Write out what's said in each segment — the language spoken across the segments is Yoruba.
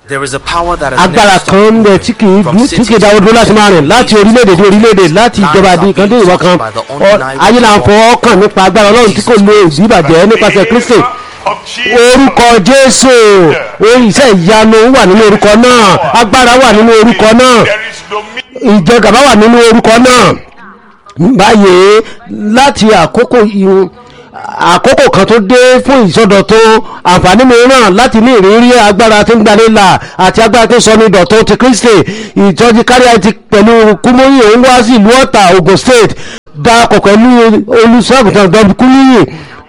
There is a power that has agbára never kan ń stopped bẹ tí kì í from dú- tí city kì í dáwọ́ dúró láti máa rìn láti orílẹ̀-èdè dé orílẹ̀-èdè láti ìjọba di kan dé ìwọ kan Ọ- ayé là ń fọwọ́ kàn nípa agbára ọlọ́run tí kò lè ìdíbàjẹ́ nípasẹ̀ kristi orúkọ jésù orí iṣẹ́ ìyanu wà nínú orúkọ náà agbára wà nínú orúkọ náà There is dominion. ìjẹgàba wà nínú orúkọ náà báyìí láti àkókò ìhun àkókò kan tó dé fún ìsọdọ̀tun àǹfààní mìíràn láti ní ìrírí agbára tí ń gbanilà àti agbára tó sọ ní ìdọ̀tun ti kristi ìtọ́jú kárí àti pẹ̀lú kúmóyè ń wá sí ìlú ọ̀tà ogun state darapọ̀ pẹ̀lú olùṣọ́àgùntàn dọ́bí kúlíyì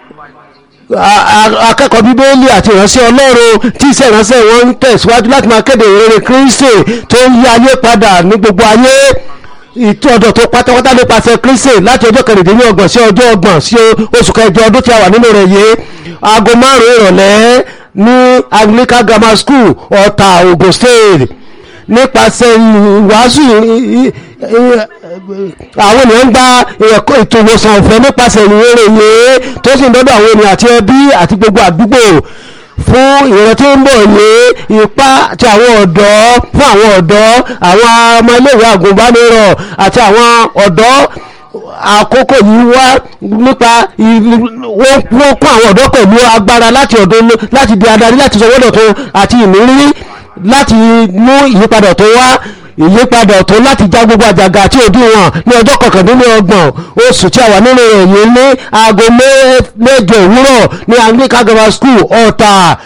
a- a- akẹ́kọ̀ọ́ bíbélì àti ìránṣẹ́ ọlọ́run tí iṣẹ́ ìránṣẹ́ wọn ń tẹ̀síwájú láti máa kéde ìrere kristi tó ń yí ayé padà ní gbogbo ayé ìtọ́jọ́ tó pátápátá nípasẹ̀ kristi láti ọjọ́ kẹrìndínlọ́gbọ̀n sí ọjọ́ ọgbọ̀n sí oṣù kẹjọ ọdún tí a wà nínú rẹ̀ yìí aago márùn-ún ìrọ̀lẹ́ ní anglican grammar school ọ̀tà ogun state nípasẹ̀ ìwàásù ì- ì- ì- àwọn ènìyàn ń gba ẹ̀kọ́ ètò ìwòsàn ọ̀fẹ́ nípasẹ̀ ìrere yìí tó sì ń dọ́dọ̀ àwọn ènìyàn àti ẹbí àti gbogbo àdúgbò fún ìran tí ń bọ̀ yìí ipá àti àwọn ọ̀dọ́ fún àwọn ọ̀dọ́ àwọn ọmọ iléèwé àgùnbánirọ̀ àti àwọn ọ̀dọ́ àkókò yìí wá nípa ì- wọ́n wọ́n kún àwọn ọ̀dọ́ pẹ̀lú agbára láti ọ̀dọ́ láti di adarí láti sọ wọ́dọ̀ tó àti ìmírí láti mú ìyípadà tó wá ìyípadà tó láti já gbogbo àjàgà àti òdiwọ̀n ní ọjọ́ kọkàndínlọ́gbọ̀n oṣù tí a wà nínú rẹ̀ yìí ní aago mẹ́- mẹ́jọ òwúrọ̀ ní anglican grammar school ọ̀tà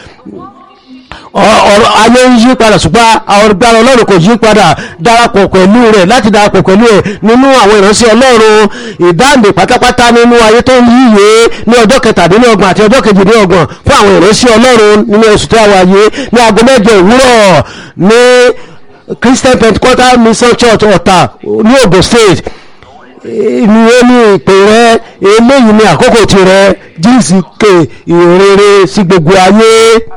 ọ- ọ̀rọ̀ ayé ń yí padà ṣùgbọ́n àwọn agbára ọlọ́run kò yí padà darapọ̀ pẹ̀lú rẹ̀ láti darapọ̀ pẹ̀lú ẹ̀ nínú àwọn ìránṣẹ́ ọlọ́run ìdáǹdè pátápátá nínú ayé tó ń yíye ní ọjọ́ kẹtàdínlọ́gbọ̀n àti ọjọ́ kejìdínlọ́gbọ̀n fún àwọn ìránṣẹ́ ọlọ́run nínú oṣù tí a wà yìí ní aago mẹ́jọ òwúrọ̀ ní christian pentecostal mission church ọ̀tà ní ogun state ní ẹni ìpè rẹ eléyìí ní àkókò tirẹ̀ jíǹsì ké ìrere sí gbogbo ayé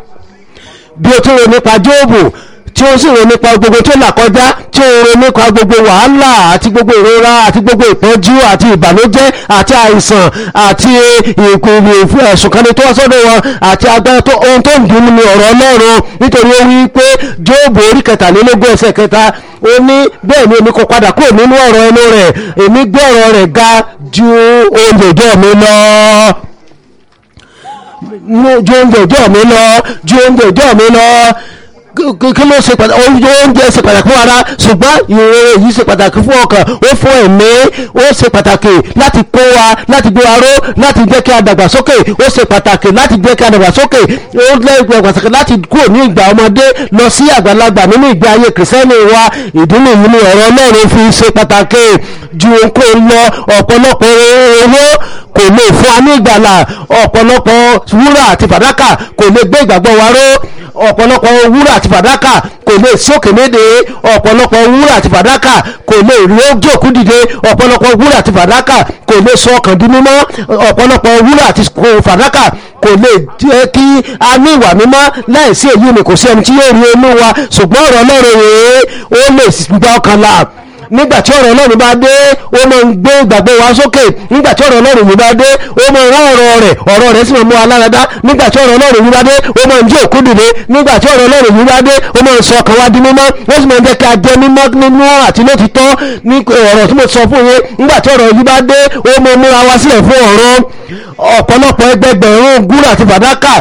bí o tún ro nípa jóòbù tí ó sì ro nípa gbogbo tó là kọjá tí ó ro nípa gbogbo wàhálà àti gbogbo ìrora àti gbogbo ìpọ́njú àti ìbànújẹ́ àti àìsàn àti ìpínlẹ̀ ìfún ẹ̀sùn kan ní tó wá sọ́dọ̀ wọn àti agbára tó ohun tó ń dùn ní ọ̀rọ̀ ọlọ́run nítorí ó wí pé jóòbù orí kẹtàlélógún ẹsẹ̀ kẹta ó ní bẹ́ẹ̀ ni èmi kò padà kúrò nínú ọ̀rọ̀ ẹnu rẹ̀ èmi gbé ọ̀rọ̀ rẹ̀ ga ju oúnjẹ ìjọ mi lọ mú ju oúnjẹ ìjọ mi lọ ju oúnjẹ ìjọ mi lọ kí- kí kí ló ṣe pàtàkì oúnjẹ ṣe pàtàkì fún ara ṣùgbọ́n ìrere yìí ṣe pàtàkì fún ọkàn ó fún ẹ̀mí ó ṣe pàtàkì láti kó wa láti gbé wa ró láti jẹ́ kí a dàgbàsókè ó ṣe pàtàkì láti jẹ́ kí a dàgbàsókè ó lẹ́gbẹ̀ẹ́ pàtàkì láti kúrò ní ìgbà ọmọdé lọ sí àgbàlagbà nínú ìgbé ayé kìrìsìtẹ́nì wa ìdí nìyí ni ọ̀rọ̀ ọlọ́run fi ṣe pàtàkì ju ohunkóhun lọ ọ̀pọ̀lọpọ̀ owó kò lè fún wa ní ìgbàlà ọ̀pọ̀lọpọ̀ wúrà àti fàdákà kò lè gbé ìgbàgbọ́ wa ró ọ̀pọ̀lọpọ̀ wúrà àti fàdákà kò lè sókè méde ọ̀pọ̀lọpọ̀ wúrà àti fàdákà kò lè rí ojú òkú dìde ọ̀pọ̀lọpọ̀ wúrà àti fàdákà kò lè sọ ọkàn di mímọ́ ọ̀pọ̀lọpọ̀ wúrà àti fàdákà kò lè jẹ́ kí a ní ìwà mímọ́ láìsí èyí ni kò sí ẹni tí yóò rí inú wa ṣùgbọ́n ọ̀rọ̀ ọlọ́run rèé ó lè gba ọkàn là nígbà tí ọ̀rọ̀ ọlọ́run bá dé ó máa ń gbé ìgbàgbọ́ wa sókè nígbà tí ọ̀rọ̀ ọlọ́run yìí bá dé ó máa ń rán ọ̀rọ̀ rẹ̀ ọ̀rọ̀ rẹ̀ sì máa mú wa lára dá nígbà tí ọ̀rọ̀ ọlọ́run yìí bá dé ó máa ń jí òkú dìde nígbà tí ọ̀rọ̀ ọlọ́run yìí bá dé ó máa ń sọ ọkàn wa di mímọ́ ó sì máa ń jẹ́ kí a jẹ́ mímọ́ nínú àti lótìtọ́ ní ọ̀rọ̀ tí mo sọ fún yín nígbà tí ọ̀rọ̀ yìí bá dé ó máa múra wa sílẹ̀ fún ọ̀rọ̀ ọ̀pọ̀lọpọ̀ ẹgbẹgbẹ̀rún gúrà àti fàdákà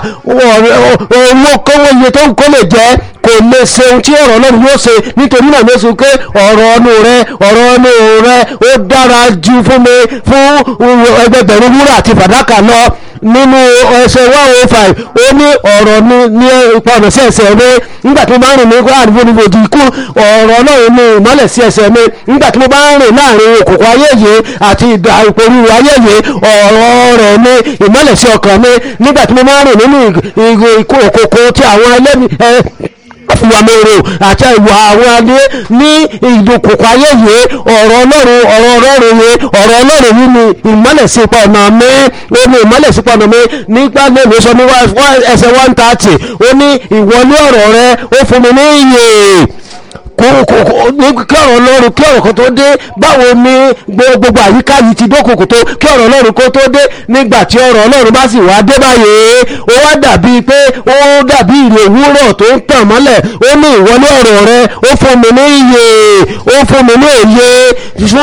owó kówó iye tó ń kó lè jẹ́ kò lè ṣe ohun tí ọ̀rọ̀ ọlọ́run yóò ṣe nítorí náà ló sọ pé ọ̀rọ̀ ọnù rẹ ọ̀rọ̀ ọnù rẹ ó dára ju fún mi fún ẹgbẹgbẹ̀rún wúrà àti fàdákà lọ nínú ẹsẹ̀ one oh five ó ní ọ̀rọ̀ ní ní ipa ọ̀nà sí ẹsẹ̀ mi nígbà tí mo bá ń rìn ní àdúgbò níbo di ikú ọ̀rọ̀ ọlọ́run ní ìmọ́lẹ̀ sí ẹsẹ̀ mi nígbà tí mo bá ń rìn láàrin òkùnkùn ayé yìí àti ìdá ìpòrú ayé yìí ọ̀rọ̀ rẹ̀ ní ìmọ́lẹ̀ sí ọkàn mi nígbà tí mo bá ń rìn nínú òkùnkùn tí àwọn ẹlẹ́mi ìwàmẹ̀rò àti ìwà àwọn adé ní ìdókòkò ayé yìí ọ̀rọ̀ ọlọ́run ọ̀rọ̀ ọlọ́run yìí ọ̀rọ̀ ọlọ́run yìí ni ìmọ́lẹ̀ sí ipa ọ̀nà mi ó ní ìmọ́lẹ̀ sí ipa ọ̀nà mi nígbà lèmi sọ ní ẹsẹ̀ one thirty ó ní ìwọlé ọ̀rọ̀ rẹ ó fún mi ní iyè kó kó kó ní kí ọ̀rọ̀ ọlọ́run kí ọ̀rọ̀ kan tó dé báwo ni gbo- gbogbo àyíká yìí ti dókòkò tó kí ọ̀rọ̀ ọlọ́run kó tó dé nígbà tí ọ̀rọ̀ ọlọ́run bá sì wá dé báyìí ó wá dàbí pé ó dàbí ìrè òwúrọ̀ tó ń tàn mọ́lẹ̀ ó ní ìwọlé ọ̀rọ̀ rẹ ó fún mi ní iyè ó fún mi ní òye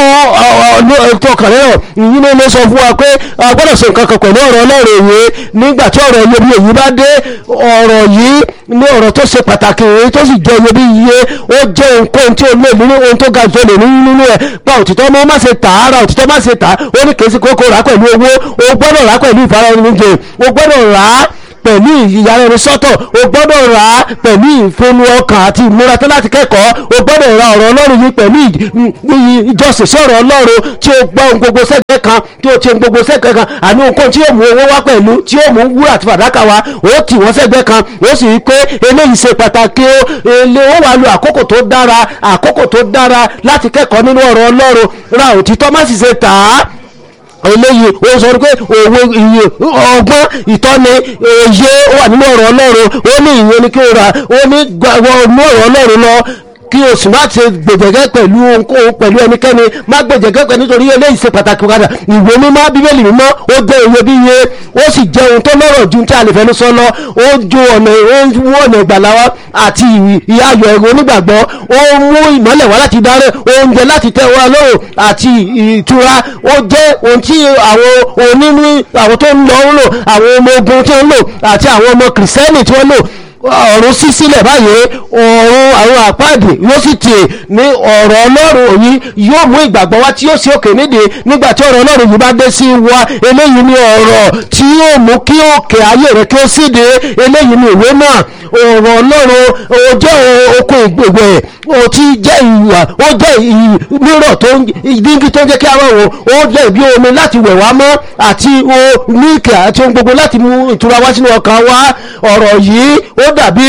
fún ọkàn rẹ̀ ìyí ló ló sọ fún wa pé a gbọ́dọ̀ ṣe nǹkan kan pẹ̀lú ọ̀rọ̀ ọlọ́run èyí nígbà tí ọ̀rọ̀ iyebíye yìí bá dé ọ̀rọ̀ yìí ní ọ̀rọ̀ tó ṣe pàtàkì èyí tó sì jẹ́ iyebíye ó jẹ́ nǹkan tí ó lè nínú ohun tó ga jù lè nínú nínú ẹ̀ pa òtítọ́ mọ́ má ṣe tà á ra òtítọ́ má ṣe tà á ó ní kèésì kókó rà á pẹ̀lú owó ó gbọ́dọ̀ rà á pẹ̀lú ìfaraẹnijẹ ó gbọ́dọ̀ rà á pẹ̀lú ìyára ẹni sọ́tọ̀ o gbọ́dọ̀ rà á pẹ̀lú ìfẹ́nu ọkàn àti ìmúra tó láti kẹ́kọ̀ọ́ o gbọ́dọ̀ ra ọ̀rọ̀ ọlọ́run yìí pẹ̀lú ìjọsìn sí ọ̀rọ̀ ọlọ́run tí o gbọ́ ohun gbogbo sẹ́gbẹ́ kan tí o ti ohun gbogbo sẹ́gbẹ́ kan àní ohun tí yóò mú owó wá pẹ̀lú tí yóò mú wúrà àti fàdákà wá o tì wọ́n sẹ́gbẹ́ kan o sì rí pé eléyìí ṣe pàtàkì o èlé ó wà lu àkókò tó dára àkókò tó dára láti kẹ́kọ̀ọ́ nínú ọ̀rọ̀ ọlọ́run ra òtítọ́ má sì ṣe tà á eléyìí ó sọ pé òwe iye ọgbọ́n ìtọ́ni òye ó wà nínú ọ̀rọ̀ ọlọ́run ó ní ìyẹn ni kí o rà ó ní gbàgbọ́ mú ọ̀rọ̀ ọlọ́run lọ kí o sì má ṣe gbèjẹ̀gẹ́ pẹ̀lú ohunkóhun pẹ̀lú ẹnikẹ́ni má gbèjẹ̀gẹ́ pẹ̀lú nítorí eléyìí ṣe pàtàkì padà ìwé mímọ́ bíbélì mímọ́ ó jẹ́ iyebíye ó sì jẹ́ ohun tó lọ́rọ̀ ju tí a lè fẹnu sọ lọ ó ju ọ̀nà ó wú ọ̀nà ìgbàlá wa àti ìyá ayọ̀ ẹ̀rọ onígbàgbọ́ ó mú ìmọ́lẹ̀ wá láti dárẹ́ oúnjẹ láti tẹ́ wa lóhùn àti ìtura ó jẹ́ ohun tí àwọn onínú àwọn tó ń lọ ń lò àwọn ọmọ ogun tí ń lò àti àwọn ọmọ kìrìsìtẹ́nì tí wọ́n lò ọ̀run sí sílẹ̀ báyìí ọ̀run àwọn àpáàdé yóò sì tì ní ọ̀rọ̀ ọlọ́run yìí yóò mú ìgbàgbọ́ wá tí yóò sí òkè nídìí nígbà tí ọ̀rọ̀ ọlọ́run yìí bá dé sí wa eléyìí ni ọ̀rọ̀ tí yóò mú kí òkè ayé rẹ̀ kí ó síde eléyìí ni ìwé náà ọ̀rọ̀ ọlọ́run ó jẹ́ oko ìgbègbè ó ti jẹ́ ìwà ó jẹ́ mírọ̀ tó ń dígí tó ń jẹ́ kí a máa wò ó jẹ́ bí omi láti wẹ̀ wá mọ́ àti mílìkì àti ohun gbogbo láti mú ìtura wá sínú ọkàn wa ọ̀rọ̀ yìí ó dàbí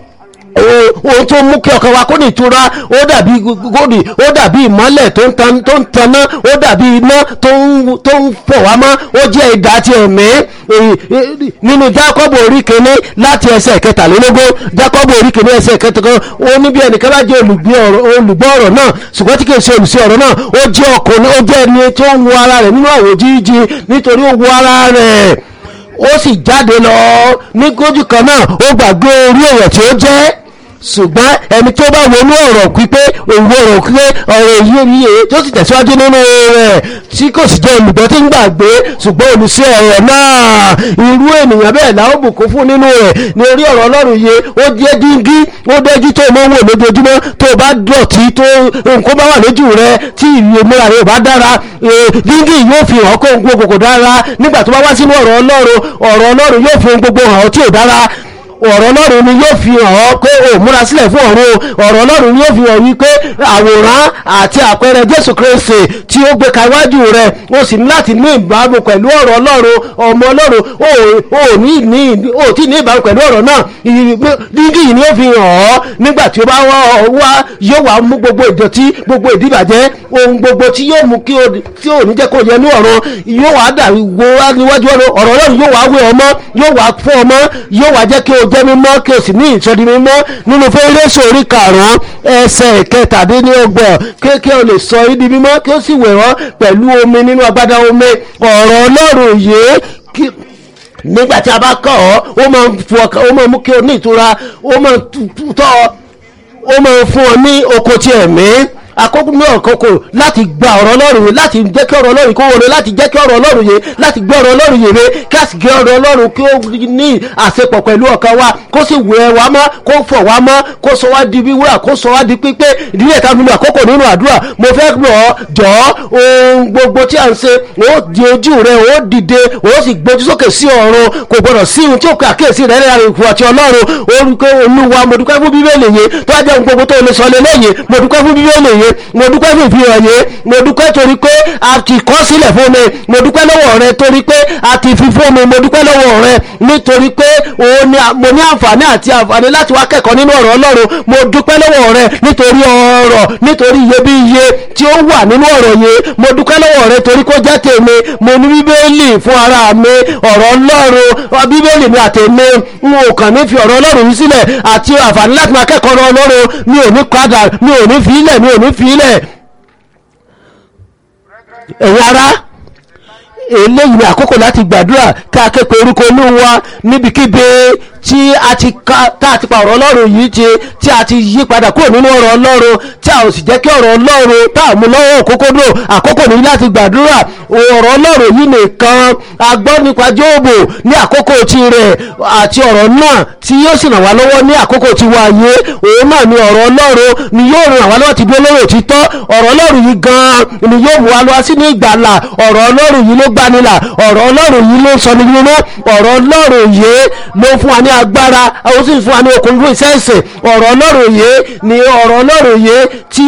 ohun tó mú kí ọkàn wa kó ní ìtura ó dàbí gòdì ó dàbí ìmọ́lẹ̀ tó ń taná ó dàbí iná tó ń fọ̀ wá mọ́ ó jẹ́ ìdá ti ẹ̀mí nínú jákọ́bù orí kìíní láti ẹsẹ̀ kẹtàlélógún jákọ́bù orí kìíní ẹsẹ̀ kẹtàlélógún ó ní bí ẹnìkan bá jẹ́ olùgbọ́ ọ̀rọ̀ náà ṣùgbọ́n tí kìí ṣe olùsí ọ̀rọ̀ náà ó jẹ́ ọkùnrin ó jẹ́ ẹni tó ń wo ara rẹ̀ nínú àwò jíjí nítorí ó wo ara rẹ̀ ó sì jáde lọ ní gójú kan náà ó gbàgbé orí èèyàn tí ó jẹ́ ṣùgbọ́n ẹni tó bá wọnú ọ̀rọ̀ pípé òwò ọ̀rọ̀ pípé ọ̀rọ̀ èyí oníye tó sì tẹ̀síwájú nínú rẹ̀ tí kò sì jẹ́ olùgbọ́ tí ń gbàgbé ṣùgbọ́n olùsí ọ̀rọ̀ náà irú ènìyàn bẹ́ẹ̀ la ó bùkún fún nínú rẹ̀ ní orí ọ̀rọ̀ ọlọ́run yìí ó jẹ́ díngí ó dẹ́jú tó mọ́ wò lójoojúmọ́ tó bá dọ̀tí tó nǹkan bá wà lójú rẹ̀ tí ìwé múra rẹ̀ bá dára díngí yóò fi hàn kó gbogbo kò dára nígbà tó bá wá sínú ọ̀rọ̀ ọlọ́run ọ̀rọ̀ ọlọ́run yóò fi gbogbo hàn tí ò dára ọ̀rọ̀ ọlọ́run ni yóò fi hàn ọ́ pé o múra sílẹ̀ fún ọ̀run ọ̀rọ̀ ọlọ́run ni yóò fi hàn wípé àwòrán àti àpẹẹrẹ jésù kristi tí ó gbé ka iwájú rẹ̀ o sì ní láti ní ìbámu pẹ̀lú ọ̀rọ̀ ọlọ́run ọmọ ọlọ́run o ní ní o tí ní ìbámu pẹ̀lú ọ̀rọ̀ náà dígí yìí ni ó fi hàn ọ́ nígbà tí ó bá wá yóò wá mú gbogbo ìdọ̀tí gbogbo ìdíbàjẹ́ ohun gbogbo tí yóò mú kí o ní jẹ́ kó yẹ ní ọ̀run yóò wá dà wo wá níwájú ọ̀rọ̀ ọlọ́run yóò wá wé ọmọ yóò wá fún ọmọ yóò wá jẹ́ kí o jẹ́ mímọ́ kí o sì ní ìsọdi mímọ́ nínú fẹ́rẹ́sì orí karùn-ún ẹsẹ̀ kẹtàdínlọ́gbọ̀n kí o lè sọ ibi mímọ́ kí o sì wẹ̀ wọ́n pẹ̀lú omi nínú agbádá omi ọ̀rọ̀ ọlọ́run yìí nígbà tí a bá kọ́ ọ ó máa fún ọkàn ó máa mú kí o ní ìtura ó máa tọ́ ọ ó máa fún ọ ní oko tí ẹ̀mí àkókò náà kókò láti gba ọ̀rọ̀ ọlọ́run yìí láti jẹ́ kí ọ̀rọ̀ ọlọ́run kó wọlé láti jẹ́ kí ọ̀rọ̀ ọlọ́run yìí láti gbé ọ̀rọ̀ ọlọ́run yìí ré kí a sì gbé ọ̀rọ̀ ọlọ́run kí ó ní àṣepọ̀ pẹ̀lú ọkàn wa kó sì wẹ̀ wá mọ́ kó fọ̀ wá mọ́ kó sọ wá di wíwúrà kó sọ wá di pípé ìdílé ìta nínú àkókò nínú àdúrà mo fẹ́ rọ̀ ọ́ jọ ohun gbogbo tí a ń ṣe ó di ojú rẹ ó dìde ó sì gbójú sókè sí ọ̀run kò gbọdọ̀ sí ohun tí ó kà kíyèsí rẹ rẹ ìfù àti ọlọ́run orúkọ olúwa mo dúpẹ́ fún bíbélì yìí tó wá jẹ́ ohun gbogbo tó lè sọ lé lẹ́yìn mo dúpẹ́ fún bíbélì yìí yìí mo dúpẹ́ fún ìfihàn yìí mo dúpẹ́ torí pé a ti kọ́ sílẹ̀ fún mi mo dúpẹ́ lọ́wọ́ rẹ torí pé a ti fi fún mi mo dúpẹ́ lọ́wọ́ rẹ nítorí pé òun ni mo ní àǹfààní àti àǹfààní láti wá kẹ́kọ̀ọ́ nínú ọ̀rọ̀ ọlọ́run mo dúpẹ́ lọ́wọ́ rẹ nítorí ọ̀rọ̀ nítorí iyebíye tí ó wà nínú ọ̀rọ̀ yìí mo dúpẹ́ lọ́wọ́ rẹ torí kó jẹ́ tèmi mo ní bíbélì fún ara mi ọ̀rọ̀ ọlọ́run bíbélì mi àtèmi n ò kàn ní fi ọ̀rọ̀ ọlọ́run yìí sílẹ̀ àti àǹfààní láti máa kẹ́kọ̀ọ́ ọ̀rọ̀ ọlọ́run mi ò ní padà mi ò ní fi ilẹ̀ mi ò ní fi ilẹ̀ ẹ̀yin ará eléyìí ni àkókò láti gbàdúrà ká képe orúkọ olúwa níbikíbi tí a ti ká tá a ti pa ọ̀rọ̀ ọlọ́run yìí ti tí a ti yí padà kúrò nínú ọ̀rọ̀ ọlọ́run tí a ò sì jẹ́ kí ọ̀rọ̀ ọlọ́run tá a mú lọ́wọ́ òkókó dò àkókò nìyí láti gbàdúrà ọ̀rọ̀ ọlọ́run yìí nìkan a gbọ́ nípa jóòbù ní àkókò tirẹ̀ àti ọ̀rọ̀ náà tí yóò sì ràn wá lọ́wọ́ ní àkókò tiwa yìí òun náà ni ọ̀rọ̀ ọlọ́run ni yóò ràn wá lọ́wọ́ ti dúró lórí òtítọ́ ọ̀rọ̀ ọlọ́run yìí gan-an ni yóò mú wa lọ sí ní ìgbàlà ọ̀rọ̀ ọlọ́run yìí ló gbanilà ọ̀rọ̀ ọlọ́run yìí ló sọ ní nínú ọ̀rọ̀ ọlọ́run yìí ló fún wa ní agbára ó sì fún wa ní okun fún iṣẹ́ ìsìn ọ̀rọ̀ ọlọ́run yìí ni ọ̀rọ̀ ọlọ́run yìí tí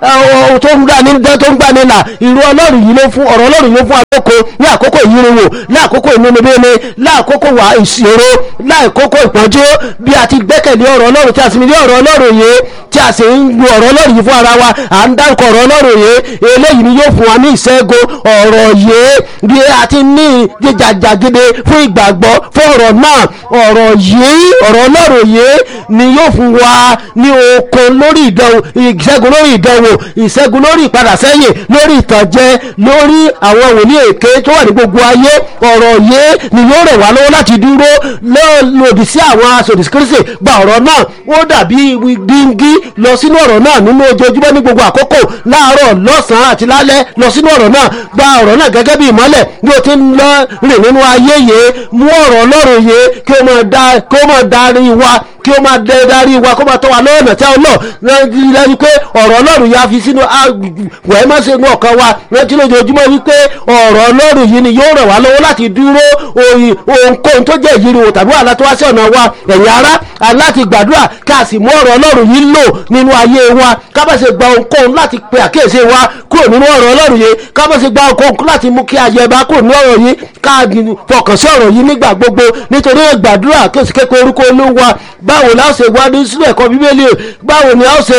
tó ń gbani tó ń gbani là irú ọlọ́run yìí ló fún ọ̀rọ̀ ọlọ́run yìí ló fún àkókò ní àkókò ìyíriwò láàkókò ìnúnibíni láàkókò wà ìṣòro láàkókò ìpọ́njú bí a ti gbẹ́kẹ̀lé ọ̀rọ̀ ọlọ́run tí a sì ní ọ̀rọ̀ ọlọ́run yìí tí a sì ń lu ọ̀rọ̀ ọlọ́run yìí fún ara wa à ń dárúkọ ọ̀rọ̀ ọlọ́run yìí eléyìí ni yóò fún wa ní ìṣẹ́gun ọ̀rọ̀ yìí bí a ti ní jíjàjàgede fún ìgbàgbọ́ fún ọ̀rọ̀ náà ọ̀rọ̀ yìí ọ̀rọ̀ ọlọ́run yìí ni yóò fún wa ní okun lórí ìdánwò ìṣẹ́gun lórí ìdánwò ìṣẹ́gun lórí ìpadà sẹ́yìn lórí ìtànjẹ lórí àwọn wòlíì èké tó wà ní gbogbo ayé ọ̀rọ̀ yìí ni yóò rẹ̀ wá lọ́wọ́ láti dúró lòdì sí àwọn aṣòdì kristi gba ọ̀rọ̀ náà ó dàbí díngí lọ sínú ọ̀rọ̀ náà nínú ojoojúmọ́ ní gbogbo àkókò láàárọ̀ lọ́sàn-án àti lálẹ́ lọ sínú ọ̀rọ̀ náà gba ọ̀rọ̀ náà gẹ́gẹ́ bí ìmọ́lẹ̀ bí o ti ń lọ rìn nínú ayé yìí mú ọ̀rọ̀ ọlọ́run yìí kí o máa darí wa kí o máa darí wa kó máa tọ́ wa lọ́nà tí a lọ lẹ́yìn pé ọ̀rọ̀ ọlọ́run yà fi sínú wẹ́ẹ́ má ṣe mú ọkàn wa rántí lójoojúmọ́ wípé ọ̀rọ̀ ọlọ́run yìí ni yóò ràn wá lọ́wọ́ láti dúró ohunkóhun tó jẹ́ ìyíriwò tàbí wàhálà tó wá sí ọ̀nà wa ẹ̀yin ará aláti gbàdúrà ká sì mú ọ̀rọ̀ ọlọ́run yìí lò nínú ayé wa ká bá ṣe gba ohunkóhun láti pe àkíyèsí wa kúrò nínú ọ̀rọ̀ ọlọ́run yìí ká bá ṣe gba ohunkóhun láti mú kí ayé bá kúrò nínú ọ̀rọ̀ yìí ká fọkàn sí ọ̀rọ̀ yìí nígbà gbogbo nítorí gbàdúrà kí o sì kékeré orúkọ olúwa báwo la ó ṣe wá ní sínú ẹ̀kọ́ bíbélì báwo ni a ó ṣe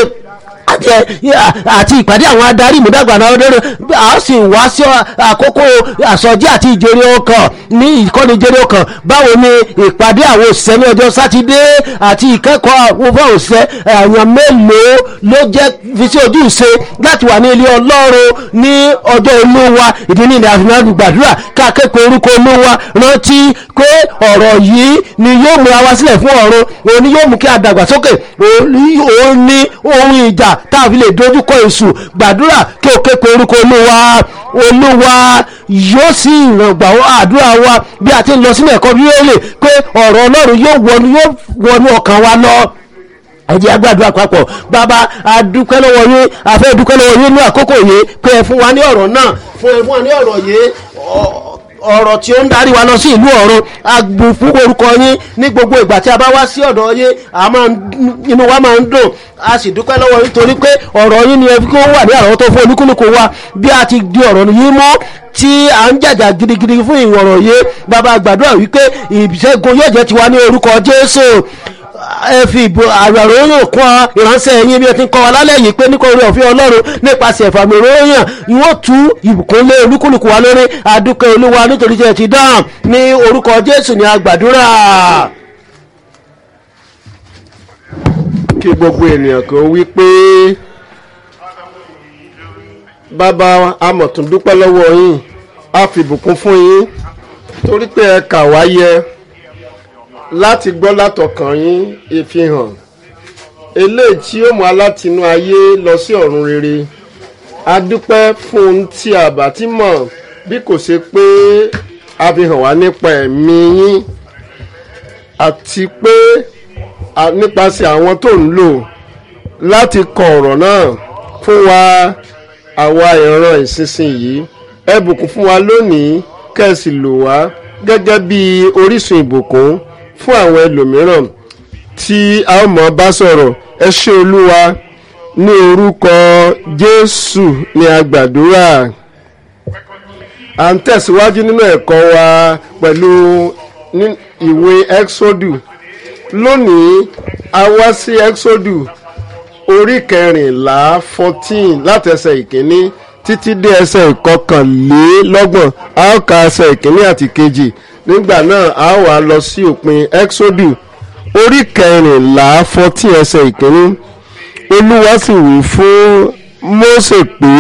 àti ìpàdé àwọn adarí ìmúdàgbà náà lórí a sì wá sí àkókò àsọjí àti ìjẹrẹ ọkàn ní ìkọ́ni ìjẹrẹ ọkàn báwo ni ìpàdé àwọn òṣìṣẹ́ ní ọjọ́ sátidé àti ìkẹ́kọ̀ọ́ àwọn fún òṣìṣẹ́ èèyàn mélòó ló jẹ́ fi sí ojú ìṣe láti wà ní ilé ọlọ́run ní ọjọ́ olúwa ìdí ní ìdá àfihàn gbàdúrà káàkiri orúkọ olúwa rántí pé ọ̀rọ̀ yìí ni yóò mú wa sílẹ̀ fún ọ̀run òun ni yóò mú kí a dàgbàsókè òun ni ohun ìjà tá a fi lè dojúkọ èṣù gbàdúrà kí o ké pe orúkọ olúwa olúwa yóò sì ìràngbà àdúrà wa bí a ti ń lọ sínú ẹ̀kọ́ bíbélì pé ọ̀rọ̀ ọlọ́run yóò wọnú yóò wọnú ọkàn wa lọ ẹ jẹ́ agbádùn àpapọ̀ bàbá adúpẹ́ lọ́wọ́ yín àfẹ́ dúpẹ́ lọ́wọ́ yín ní àkókò yìí pé ẹ fún wa ní ọ̀rọ̀ náà fún ẹ fún wa ní ọ̀rọ̀ yìí ọ̀rọ̀ tí ó ń darí wa lọ sí ìlú ọ̀run agbó fún orúkọ yín ní gbogbo ìgbà tí a bá wá sí ọ̀dọ̀ yín inú wa máa ń dùn a sì dúpẹ́ lọ́wọ́ yín torí pé ọ̀rọ̀ yín ni ẹ fi kó wà ní àrọ́wọ́tó fún olúkúlùkù wa bí a ti di ọ̀rọ̀ yín mọ́ tí à ń jàjà gidigidi fún ìwọ̀rọ̀ yìí bàbá gbàdúrà wípé ìṣẹ́gun yóò jẹ́ tiwa ní orúkọ jésù ẹ fi ìbò àròyìn kún ìránṣẹ́ yín bí ẹ ti ń kọ́ wa lálẹ́ yìí pé nípa orí ọ̀fẹ́ ọlọ́run nípasẹ̀ ìfàmì ìròyìn yóò tú ìbùkún lé olúkúlùkù wa lórí adúpẹ́ olúwa nítorí tí ẹ ti dáhùn ní orúkọ jésù ní agbàdúrà. kí gbogbo ènìyàn kan wí pé bàbá amọ̀tún dúpẹ́ lọ́wọ́ yín a fi ìbùkún fún yín torí pé ẹ kà wá yẹ láti gbọ́ látọkàn yín ìfihàn eléyìí tí ó mú alátinú ayé lọ sí ọ̀run rere a dúpẹ́ fún ohun tí a bá ti mọ̀ bí kò ṣe pé a fi hàn wá nípa ẹ̀mí yín àti pé nípasẹ̀ àwọn tó ń lò láti kọ ọ̀rọ̀ náà fún wa àwa ìran ìsinsìnyí ẹ bùkún fún wa lónìí kẹ́sì lò wá gẹ́gẹ́ bí orísun ìbùkún fún àwọn ẹlòmíràn tí a ó mọ̀ bá sọ̀rọ̀ ẹ ṣé olúwa ní orúkọ jésù ní agbàdúrà à ń tẹ̀síwájú nínú ẹ̀kọ́ wa pẹ̀lú ní- ìwé exodus lónìí a wá sí exodus orí kẹrìnlá fourteen láti ẹsẹ̀ ìkíní títí dé ẹsẹ̀ ìkọkànlélọ́gbọ̀n a ó ka ẹsẹ̀ ìkíní àti kejì nígbà náà a ó wá lọ sí òpin exodus orí kẹrìnlá fourteen ẹsẹ̀ ìkíní olúwa sì wí fún mósè pé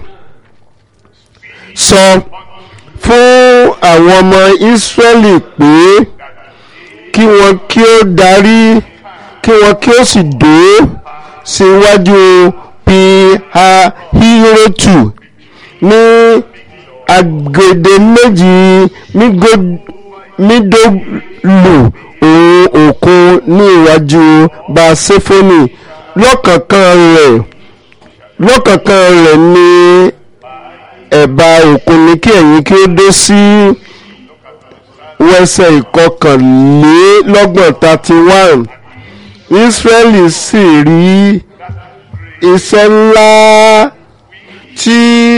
sọ fún àwọn ọmọ ísírẹ́lì pé kí wọn kí ó darí kí wọn kí ó sì dó síwájú pihahirotu ní agbede méjì mígó- mídólù òun òkun ní iwájú basefoni lọ́kànkan rẹ̀ lọ́kànkan rẹ̀ ní ẹ̀bá òkun ní kí ẹ̀yin kí ó dé sí wẹ́sẹ̀ ìkọkànlélọ́gbọ̀n thirty one israẹli sì rí iṣẹ́ ńlá tí